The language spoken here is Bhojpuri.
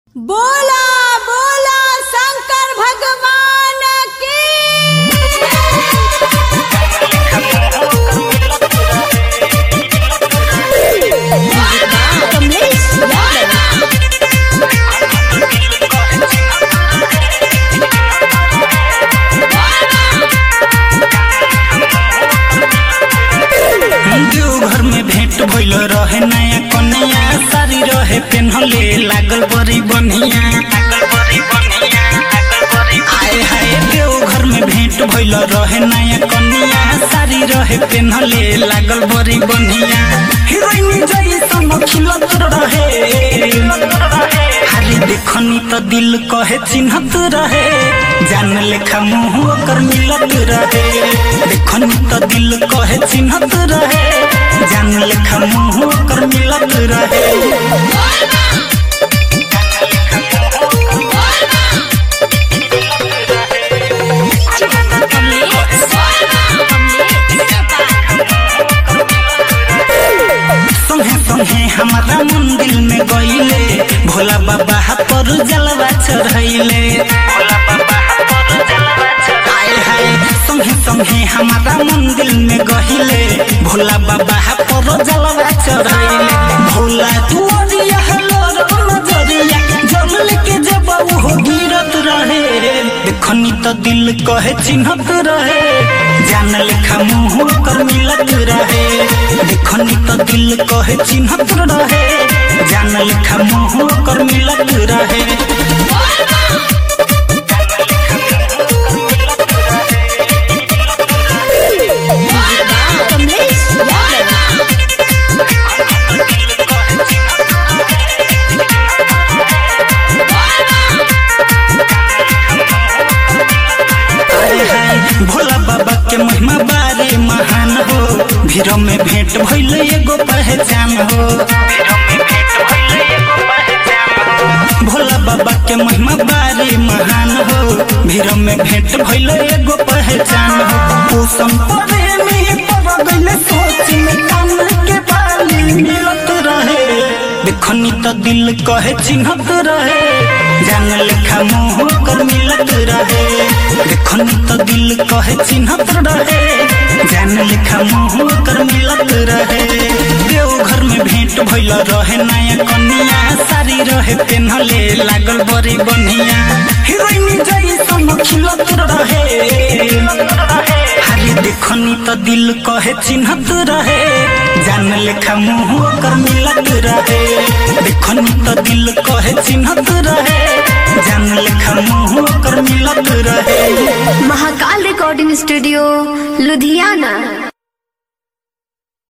बोला बोला शंकर भगवान की कमलेश यादव देवघर में भेंट भइल रहे नया कन्या सारी रहे पेन्हले लागल बड़ी बनिया आए हाय देवघर में भेंट भइल रहे नया कन्या सारी रहे पेन्हले लागल बड़ी बनिया हीरोइन जैसन खिलत रहे हारी देखनी त दिल कहे चिन्हत रहे जान लेखा मुंह ओकर मिलत रहे देखनी त दिल कहे चिन्हत रहे जान लेखा मुंह ओकर मिलत रहे संगे संगे हमारा मंदिर में गईले भोला बाबा पर जलवा चढ़ैले आए हाय संगे संगे हमारा मंदिर में गहिले भोला बाबा पर जलवा चढ़ैले भोला दुआरिया हलो नजरिया जल लेके जब हो गिरत रहे देखनी तो दिल कहे चिन्हत रहे जान लेखा मुंह कर मिलत रहे देखनी तो दिल कहे चिन्हत रहे जान लेखा मुंह कर मिलत रहे कमलेश यादव आए हाय भोला बाबा के महिमा बारे महान हो भीड़ में भेंट भइल एगो पहचान हो भोला बाबा के महिमा बारे महान हो भीड़ में भेंट भइल एगो पहचान हो पोषण परे में पड़ गइल सोच में कान के बाली मिलत रहे देखनी तो दिल कहे चिन्हत रहे जान लेखा मुंह कर मिलत रहे देखनी तो दिल कहे चिन्हत रहे जान लेखा मुंह कर मिलत रहे देवघर में भेंट भइल रहे नया कन्या सारी रहे पेन्हले लागल बड़ी बनिया हीरोइन जैसन खिलत रहे हारी देखनी तो दिल कहे चिन्हत रहे जान लेखा मुंह कर मिलत रहे देखनी तो दिल कहे चिन्हत रहे जान लेखा मुंह कर मिलत रहे महाकाल रिकॉर्डिंग स्टूडियो लुधियाना